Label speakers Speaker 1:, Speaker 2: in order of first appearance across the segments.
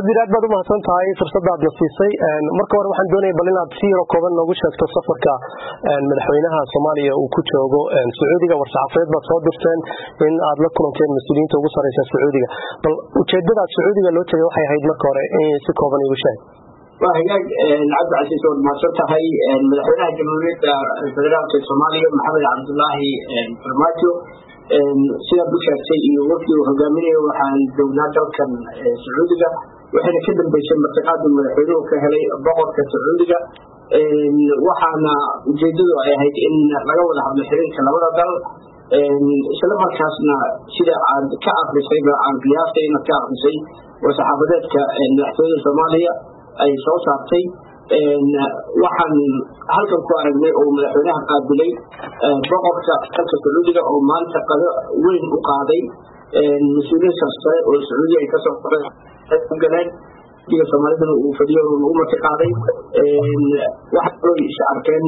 Speaker 1: wasiir aad baad umahadsan tahay fursadaadna siisay marka hore waxaan doonaya bal inaad si yaro kooban noogu sheegto safarka madaxweynaha soomaaliya uu ku joogo sacuudiga war-saxaafadeed baad soo dirteen in aad la kulanteen mas-uuliyiinta ugu sareysa sacuudiga bal ujeedadaad sacuudiga loo tegay waxay ahayd marka hore in si kooban igu sheeg
Speaker 2: waa hagaag cabdicasiis waad mahadsan tahay madaxweynaha jamhuuriyadda federaalka soomaaliya maxamed cabdulaahi farmaajo sidaad u sheegtay iyo wafdi uu hogaaminayo waxaan joognaa dalkan sacuudiga waxayna ka dambeysay martiqaadu madaxweynuhu ka helay boqorka sacuudiga waxaana ujeedadu ay ahayd in laga wada hadlo xiriirka labada dal isla markaasna sida aad ka akrisayba aan qiyaastay inaad ka akrisay war-saxaafadeedka madaxtooyada soomaaliya ay soo saartay waxaan halkan ku aragnay oo madaxweynaha qaabilay boqorka dalka sacuudiga oo maanta qado weyn u qaaday mas-uuliyiin sarsare oo sacuudiya ay kasoo galeen diga soomaalidana uu fadhiyo lagu marti qaaday waxaa kaloo is arkeen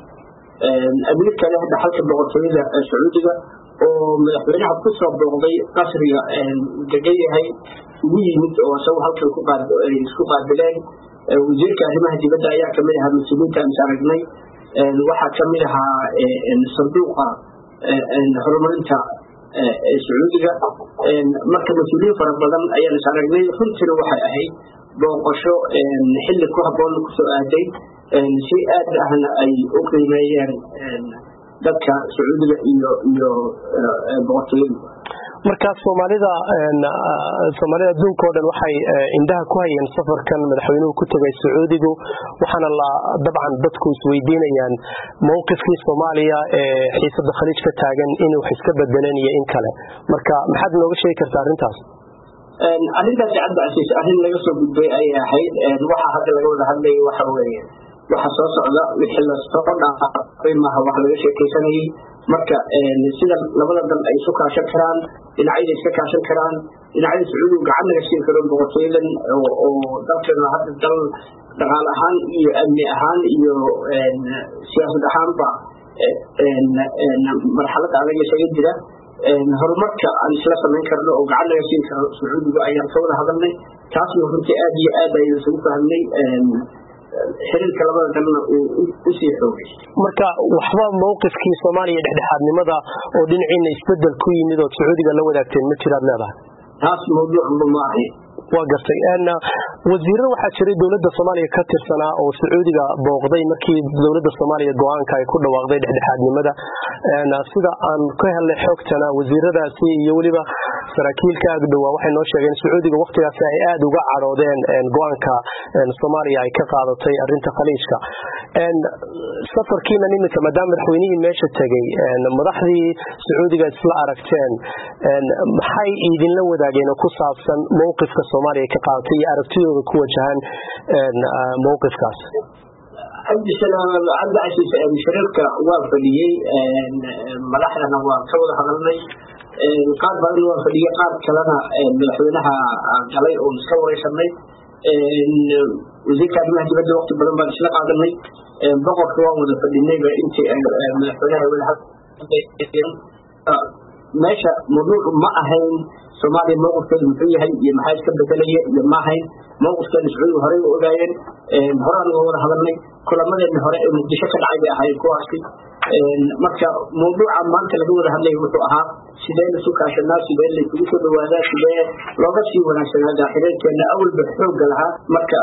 Speaker 2: amiir kale dhaxalka boqortooyada sacuudiga oo madaxweynaha kusoo booqday qasriga degan yahay ugu yimid oo isagu halkan isku qaabileen wasiirka arrimaha dibadda ayaa kamid ahaa mas-uuliyiinta is aragnay waxaa kamid ahaa sanduuqa horumarinta sacuudiga marka mas-uuliyiin fara badan ayaan is aragnay runtiina waxay ahayd booqasho xilli ku haboon kusoo aaday si aad ahna ay u qiimeeyeen dadka sacuudiga iyo iyo boqortooyadu
Speaker 1: markaas soomaalida soomaalida adduunka o dhan waxay indhaha ku hayeen safarkan madaxweynuhu ku tegay sacuudigu waxaana la dabcan dadku isweydiinayaan mowqifkii soomaaliya ee xiisada khaliij ka taagan inuu wax iska bedeleen iyo in kale marka maxaad nooga sheegi kartaa arrintaas
Speaker 2: arrintaasi cabdicasiis arrin laga soo gudbay ayay ahayd waxa hadda laga wada hadlaya waxa weeye waxa soo socda wixii lasoo dhaafay maaha wax laga sheekaysanayay marka sida labada dal ay isu kaashan karaan dhinacyada iska kaashan karaan dhinacyada sacuudigu gacan laga siin karo boqortooyadan oo dalkeena hadda dal dhaqaal ahaan iyo amni ahaan iyo siyaasad ahaanba marxalada adag isaga jira horumarka aan isla samayn karno oo gacan laga siin karo sacuudiga ayaan ka wada hadalnay taasna runtii aad iyo aad ayaan isugu fahmnay xiriirka labada dalna uu usii xoogay
Speaker 1: marka waxba mowqifkii soomaaliya dhexdhexaadnimada oo dhinaciina isbedel ku yimid ood sacuudiga la wadaagteen ma jiraad leedahay
Speaker 2: taas mawduucba ma ahayn
Speaker 1: waa gartay wasiiro waxaa jiray dowladda soomaaliya ka tirsanaa oo sacuudiga booqday markii dowladda soomaaliya go-aanka ay ku dhawaaqday dhexdhexaadnimada sida aan ka helnay xogtana wasiiradaasi iyo weliba saraakiilka agdhowaa waxay noo sheegeen sacuudiga waktigaasi ay aada uga cadhoodeen go-aanka soomaaliya ay ka qaadatay arinta khaliijka safarkiinan iminka maadaama madaxweynihii meesha tegey madaxdii sacuudiga isla aragteen maxay idinla wadaageen oo ku saabsan mowqifka soomaaliya ay ka qaadatay iyo aragtidooda ku wajahan mowqifkaas
Speaker 2: cabdisalaam cabdicasiis shariirka waa fadhiyey madaxdana waa ka wada hadalnay qaar badan waa fadhiyey qaar kalena madaxweynaha galay oo iska wareysanay wasiirka arrimaha dibadda waqti badan baan isla qaadanay boqorka waan wada fadhinayba intii madaxweynaha wada meesha mawduucu ma ahayn soomaaliya mowqifkeedu muxuu yahay iyo maxaa iska bedelaya iyo ma ahayn mowqifkeena sacuudiga horey u ogaayeen horaan uga wada hadalnay kulamadeena hore ee muqdisho ka dhacay bay ahayd kuwaasi marka mawduuca maanta laga wada hadlaya wuxuu ahaa sidee lasu kaashanaa sidee laysugu soo dhawaadaa sidee looga sii wanaagsanaadaa xiriirkeena awalba xoogga lahaa marka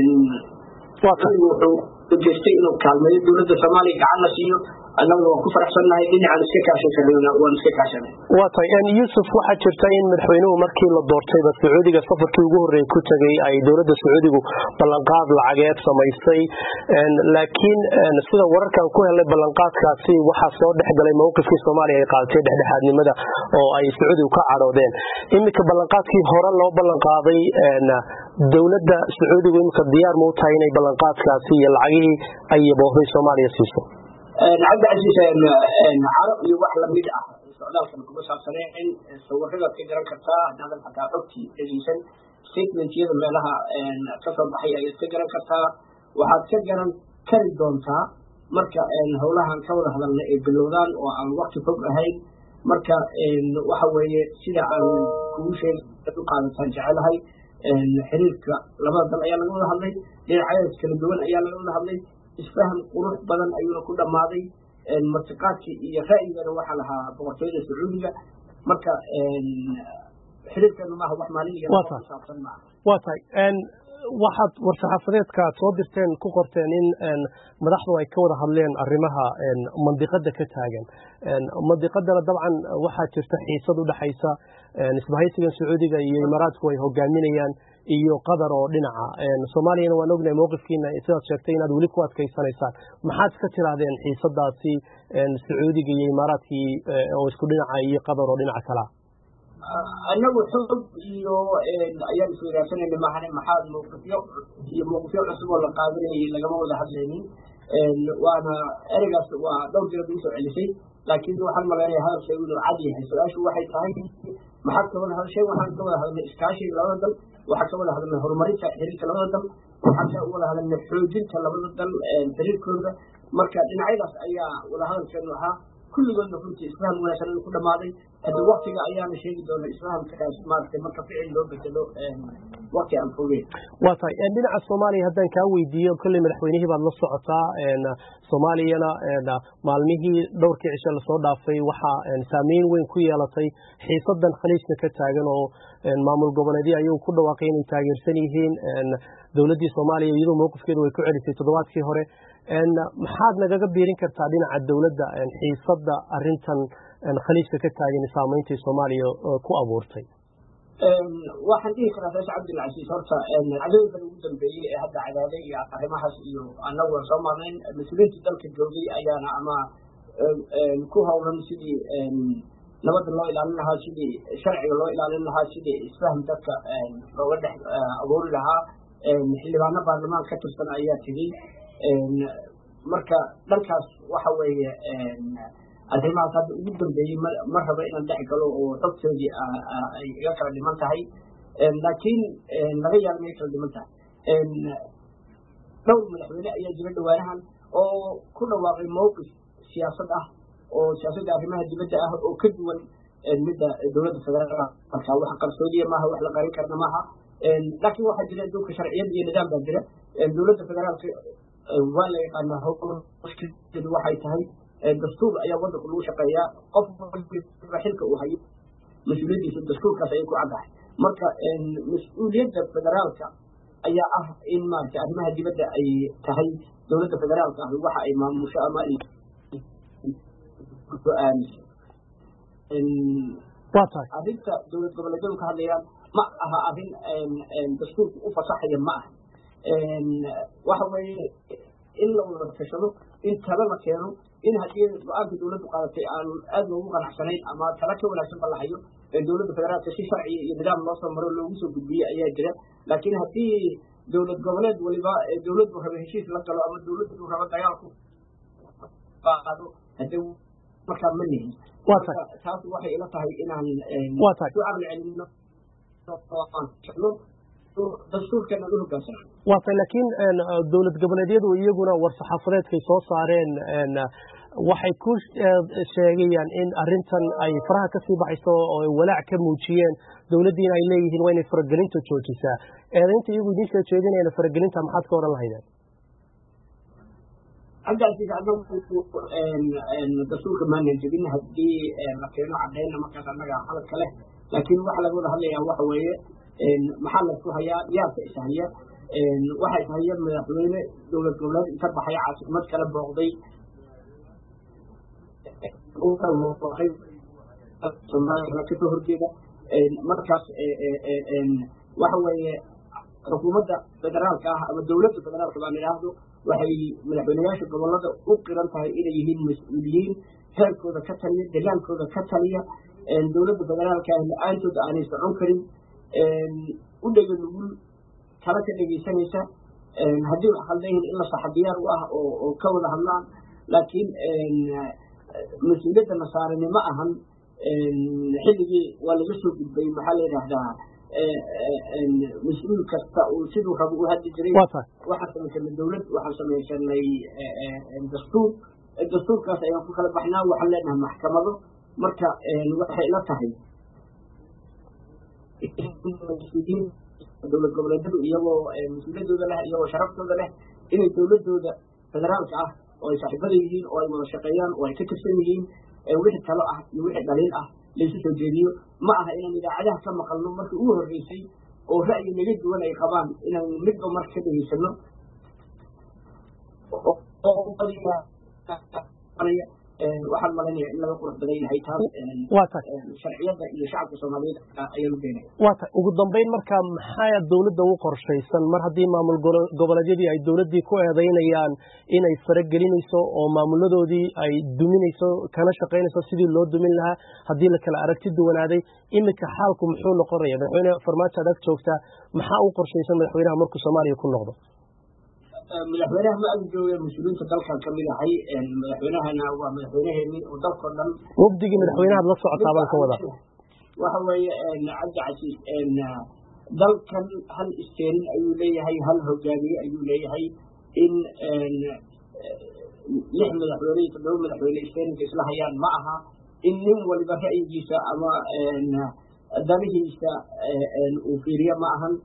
Speaker 2: wuxuu ujeestay inuu kaalmeeyo dowladda soomaaliya gacan la siiyo annaguna waan ku faraxsannahay dhinacaan iska kaashan karnana waan iska kaashanay
Speaker 1: waa tahay yuusuf waxaa jirta in madaxweynuhu markii la doortayba sacuudiga safarkii ugu horreeyay ku tegay ay dowladda sacuudigu ballanqaad lacageed samaysay laakiin sida wararkan ku helay ballanqaadkaasi waxaa soo dhex galay mowqifkii soomaaliya ay qaadatay dhexdhexaadnimada oo ay sacuudigu ka cadhoodeen iminka ballanqaadkii hore loo ballanqaaday dowladda sacuudigu iminka diyaar ma u tahay inay ballanqaadkaasi iyo lacagihii ay yaboohday soomaaliya siiso
Speaker 2: cabdicasiis carab iyo wax lamid ah socdaalkan kuma saabsaneen sawiradaad ka garan kartaa haddaadan xataa xogtii dhegeysan statementyada meelaha kasoo baxay ayaad ka garan kartaa waxaad ka garan kari doontaa marka howlahan ka wada hadalna ay bilowdaan oo aan wakti fog ahayn marka waxa weeye sida aan kugu sheegay u qaadataan jecelahay xiriirka labada dal ayaa laga wada hadlay dhinacyadaas kala duwan ayaa laga wada hadlay isfaham qurux badan ayuuna ku dhammaaday martiqaadkii iyo ra'yigana waxaa lahaa boqortooyada sacuudiga marka xiriirkeenu maaha wax maalin iyo saabsan maaha
Speaker 1: waa tahay waxaad war-saxaafadeedka aad soo dirteen ku qorteen in madaxdu ay ka wada hadleen arrimaha mandiqada ka taagan mandiqadana dabcan waxaa jirta xiisad u dhexaysa isbahaysigan sacuudiga iyo imaaraadku ay hogaaminayaan iyo qatar oo dhinaca soomaaliyana waan ognahay mowqifkiina sidaad sheegtay inaad weli ku adkaysanaysaan maxaad iska tirahdeen xiisadaasi sacuudiga iyo imaaraadkii oo isku dhinaca iyo qatar oo dhinaca kalaa
Speaker 2: anagu xoog iyo ayaan isweydaarsanayna mahane maxaad mawqifyo iyo mawqifyo cusub oo la qaadanayay lagama wada hadlaynin waana ereygaas waa dhowr jeer ugu soo celisay laakiin waxaan malaynaya hadalshay inuu cad yahay su-aashu waxay tahay maxaad ka wada hadashay waxaan ka wada hadalnay iskaashiga labada dal waxaan ka wada hadalnay horumarinta xiriirka labada dal waxaan ka wada hadalnay xoojinta labada dal xiriirkooda marka dhinacyadaas ayaa wada hadalkeenu ahaa kulligoodna runtii isfaham wanaagsan inuu ku dhammaaday haddi waktiga ayaana sheegi doona isfahamkaas maaragtay marka ficil loo bedelo wakti aan fogeyn
Speaker 1: waa tahay dhinaca soomaaliya haddaan kaa weydiiyo kolley madaxweynihii baad la socotaa soomaaliyana maalmihii dhowrkii cishe lasoo dhaafay waxaa saameyn weyn ku yeelatay xiisadan khaliijka ka taagan oo maamul goboleedyo ayagu ku dhawaaqay inay taageersan yihiin dowladdii soomaaliya iyadoo mowqifkeedu way ku celisay toddobaadkii hore maxaad nagaga biirin kartaa dhinaca dowladda xiisada arintan khaliijka ka taagan saameyntay soomaaliya ku abuurtay
Speaker 2: waxaan dhihi karaa rees cabdilcasiis horta cadooyinkan ugu dambeeyey ee hadda cadaaday iyo arrimahaas iyo annagu aan soo marnayn mas-uuliyiintii dalka joogay ayaana ama ku howlan sidii nabadda loo ilaalin lahaa sidii sharciga loo ilaalin lahaa sidii isfahm dadka looga dhex abuuri lahaa xildhibaano baarlamaan ka tirsan ayaa tegey marka dhankaas waxa weeye arrimahaas hadda ugu dambeeyey ma rabo inaan dhex galo oo xogtoodii ay iga kala dhiman tahay laakiin laga yaaba inay kala dhiman tahay dhowr madaxweyne ayaa jira dhawaanahan oo ku dhawaaqay mowqif siyaasad ah oo siyaasadda arrimaha dibadda ah oo ka duwan midda dowladda federaalka wax qarsoodiya maaha wax la qarin karna maaha laakiin waxaa jira adduunka sharciyad iyo nidaam baa jira dowladda federaalka waa la yaqaanaa howskeedu waxay tahay dastuur ayaa wadanku lagu shaqeeyaa qof xilka uu hayo mas-uuliyaddiisa dastuurkaas ayay ku caddahay marka mas-uuliyadda federaalka ayaa ah in maaragtay arrimaha dibadda ay tahay dowladda federaalka ah waxa ay maamusho ama ay go-aamiso
Speaker 1: waa tahay
Speaker 2: arrinta dowlad goboleedyadu ka hadlayaan ma aha arrin dastuurku u fasaxaya ma aha waxa weeye in la wada tashado in talo la keeno in haddii go-aanka dowladdu qaadatay aan aad loogu qanacsanayn ama talo ka wanaagsan ba la hayo dowladda federaalka si sharci iyo nidaam loo soo maro loogu soo gudbiye ayaa jira laakiin haddii dowlad goboleed waliba dowladdu rabo heshiis la galo ama dowladdu rabo dagaalku qaado hadee markaa ma nihin
Speaker 1: waa tahay
Speaker 2: taas waxay ila tahay inaan
Speaker 1: waa tahay
Speaker 2: ku caqli celino dastuurkeena u hogaansana
Speaker 1: waa tahay laakiin dowlad goboleedyadu iyaguna war-saxaafadeedkay soo saareen waxay ku sheegayaan in arintan ay faraha kasii baxayso oo ay walaac ka muujiyeen dowladdiina ay leeyihiin waa inay faragelinta joojisaa eedaynta iyagu idiin soo jeedinayana faragelinta maxaad ka odhan lahaydeen
Speaker 2: cabdicasiis anagu dastuurka maanan jebin haddii la keeno cadayna markaas annaga hadalka leh laakiin waxa laga wada hadlayaa waxa weeye maxaa laysku hayaa yaasa ishaya waxa ishaya madaxweyne dowlad goboleed inta baxay caasimad kala booqday kasoo horjeeda markaas waxa weeye xukuumadda federaalka ah ama dowladda federaalka baan idhaahdo waxay madaxweyneyaasha gobolada u qiran tahay inay yihiin mas-uuliyiin heerkooda ka taliya degaankooda ka taliya dowladda federaalka ah la-aantood aanay socon karin u dhega nugul tala ka dhegaysanaysa haddii wax khaldan yihiin in la saxa diyaar u ah oo ka wada hadlaan laakiin mas-uuliyadda nasaarani ma ahan xilligii waa laga soo gudbay maxaa la yidhaahdaa mas-uul kasta uu siduu rabo u hadli jiray waxaan samaysanay dowlad waxaan samaysanay dastuur dastuurkaas ayaan ku kala baxnaa waxaan leenahay maxkamado marka waxay la tahay dowlad goboleedyadu iyagoo mas-uuliyadooda leh iyagoo sharaftooda leh inay dowladooda federaalka ah oo ay saaxiibada yihiin oo ay wada shaqeeyaan oo ay ka tirsan yihiin wixii talo ah iyo wixii dhaliil ah laysu soo jeediyo ma aha inaan idaacadaha ka maqalno markii ugu horreysay oo ra'yi naga duwan ay qabaan inaan midba marka ka dhegaysano waxaan malanaya in laga qurux badan yahay taas sharciyada iyo shacabka soomaaliyeed ayaan u beenaya
Speaker 1: waa tahay ugu dambeyn marka maxaa dowladda u qorshaysan mar haddii maamul goboleedyadii ay dowladdii ku eedaynayaan inay faragelinayso oo maamuladoodii ay duminayso kana shaqaynayso sidii loo dumin lahaa haddii la kala aragti duwanaaday iminka xaalku muxuu noqonaya madaxweyne farmaajo adag joogtaa maxaa u qorshaysan madaxweynaha markuu soomaaliya ku noqdo
Speaker 2: madaxweynaha ma ag jooga mas-uuliyiinta dalkan ka mid ahay madaxweynahana waa madaxweynaheeni oo dalkao dhan
Speaker 1: wafdigii madaxweynahaad la socotaa baan ka wada
Speaker 2: waxa weeye cabdi casiis dalkan hal isteerin ayuu leeyahay hal hogaamiye ayuu leeyahay in lix madaxweyne iyo toddoba madaxweyne isteerinka isla hayaan ma aha in nin waliba ra'yigiisa ama danihiisa uu fiiriyo ma ahan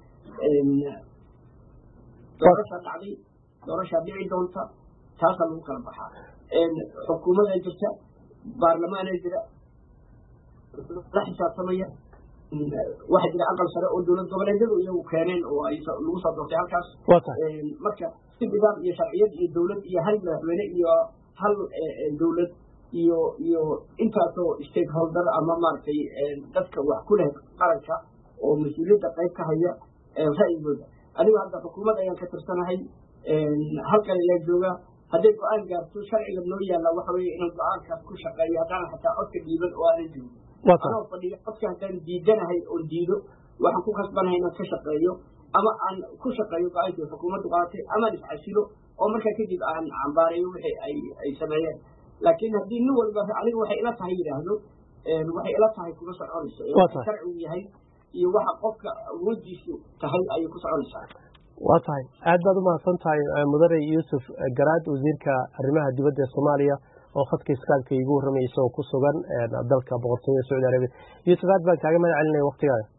Speaker 2: doorasha dhacday doorashaa dhici doonta taasaa lagu kala baxaa xukuumadaa jirta baarlamaanaa jira la xisaabtamaya waxaa jira aqal sare oo dowlad goboleedyadu iyagu keeneen oo ay lagu soo doortay halkaas marka si nidaam iyo sharciyad iyo dowlad iyo hal madaxweyne iyo hal dowlad iyo iyo intaasoo stakeholder ama maaragtay dadka wax ku leh qaranka oo mas-uuliyadda qayb ka haya ra'yigooda anigu hadda xukuumad ayaan ka tirsanahay halkan ayaa jooga hadday go-aan gaarto sharciga noo yaalla waxa weeye inaan go-aankaas ku shaqeeyo haddaanan xataa codka dhiiban oo aanan joogin anoo fadhiyo codka haddaan diidanahay oon diido waxaan ku kasbanahay inaan ka shaqeeyo ama aan ku shaqeeyo go-aankii xukuumaddu qaadatay amaan iscasilo oo markaa kadib aan cambaareeyo wixii ay ay sameeyeen laakiin haddii nin walba aniga waxay ila tahay yidhaahdo waxay ila tahay kuma soconayso sharcigu yahay iyo waxa qofka awoodiisu tahay ayay ku soconaysaa
Speaker 1: waa tahay aad baad umahadsan tahay mudane yuusuf garaad wasiirka arrimaha dibadda ee soomaaliya oo khadka iskaabka iigu warramaya isagoo ku sugan dalka boqortooyada sacuudi arabiya yuusuf aad baan kaaga mahad celinaya waktigaaga